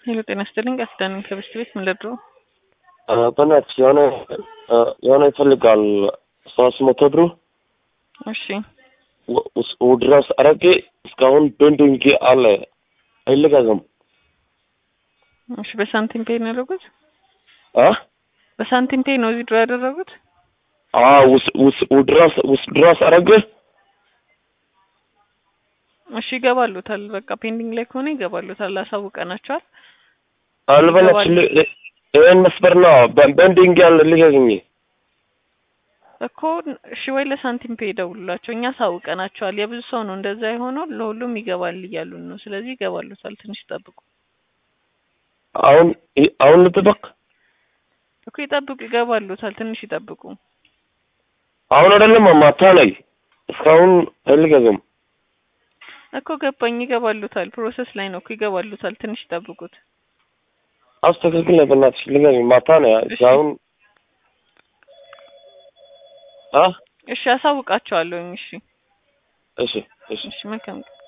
ሄሎ ጤና ይስጥልኝ። ቃል ኪዳን ከበስት ቤት ምን ልርዳው? በእናትሽ የሆነ የሆነ ይፈልጋል ሶስት መቶ ብሩ እሺ ድረስ አረጌ እስካሁን ቤንዲንግ አለ አይለቀቅም። እሺ በሳንቲም ፔይ ነው ያደረጉት? አ በሳንቲም ፔይ ነው እዚህ ድሮ ያደረጉት? አ ውስ ውስ ድረስ ውስ ድረስ አረጌ እሺ ይገባሉታል። በቃ ፔንዲንግ ላይ ከሆነ ይገባሉታል። አሳውቀናቸዋል። አልበለች ይህን መስበር ነው ቤንዲንግ ያለ ልቀቅኝ እኮ እሺ ወይ ለሳንቲም ፔይ ደውሉላቸው። እኛ አሳውቀናቸዋል። የብዙ ሰው ነው እንደዛ የሆነው። ለሁሉም ይገባል እያሉን ነው። ስለዚህ ይገባሉታል። ትንሽ ይጠብቁ አሁን አሁን ልጥበቅ እኮ ይጠብቁ። ይገባሉታል። ትንሽ ይጠብቁ። አሁን አይደለም ማታ ላይ እስካሁን አይልቀቅም እኮ ገባኝ። ይገባሉታል። ፕሮሰስ ላይ ነው እኮ ይገባሉታል። ትንሽ ይጠብቁት። አስተካክል ነው በእናትሽ ልቀቅኝ። ማታ ነው እስካሁን አ እሺ አሳውቃቸዋለሁኝ። እሺ እሺ እሺ እሺ መልካም